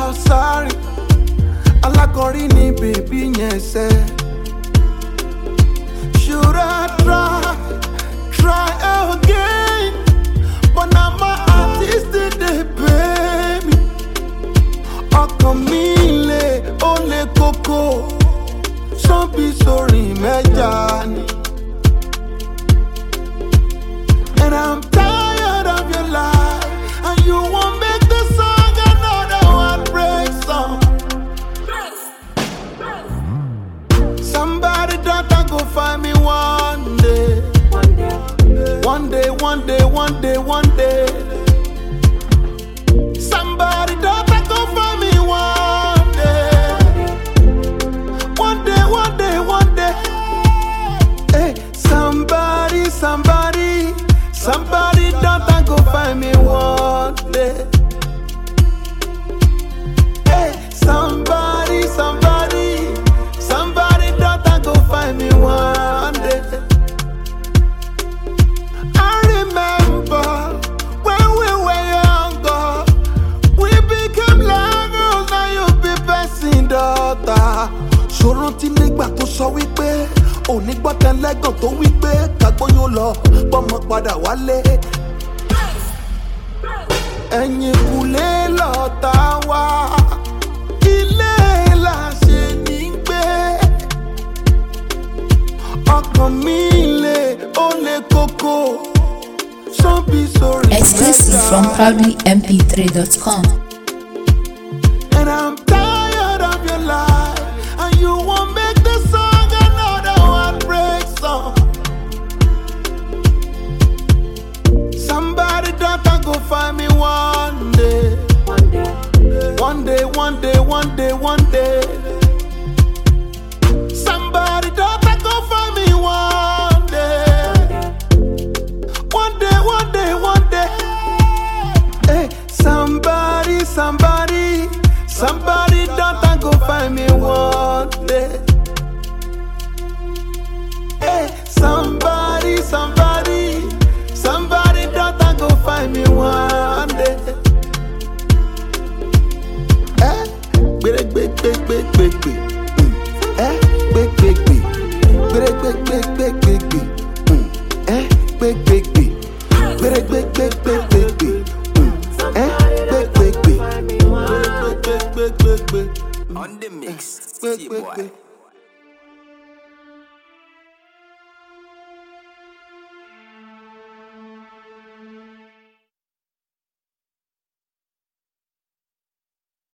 Kausari alákọ̀rí ni bèbí yẹn sẹ́. Should I try, try again? But now my artist did they pay me. Ọkàn mi le, ó le koko. Sọ́bí sórí mẹ́ja ni. And I'm tired of your life. And you won't make the song another heartbreak song. Somebody daughter go find me one day. One day, one day, one day, one day. Somebody daughter go find me one day. One day, one day, one day. Hey, somebody, somebody, somebody daughter go find me one day. Hey, somebody, somebody, somebody daughter go find me one day. I remember when we were younger, we became lovers, now you be person daughter. Ṣòro tí nígbà tó sọ wípé òní gbọ́tẹ̀ lẹ́gàn tó wípé kàgbóyún lọ gbọ́mọ padà wálé. Ẹ̀yìn kùlé lọ́ta wá, ilé la ṣe ní gbé. Ọkàn mi le, ó le koko, sọ́bí sórí Exclusive from proudlymp3.com. And I'm tired of your life. And you won't make the song another heartbreak song. Somebody daughter go find me one day. One day, one day, one day, one day. Somebody daughter go find me one day. One day, one day, one day. Hey, somebody, somebody, somebody daughter go find me one day. Hey, somebody, somebody, somebody daughter go find me one day. Eh, gbere gbe gbe gbe gbe gbe. Mm. Eh, gbe gbe gbe. Gbere gbe gbe gbe gbe gbe. Mm. Eh, gbe gbe gbe. Gbere gbe gbe gbe gbe gbe. Mm. Eh, gbe gbe gbe. Gbere gbe gbe gbe gbe gbe. On the mix, Gbe see gbe boy. gbe.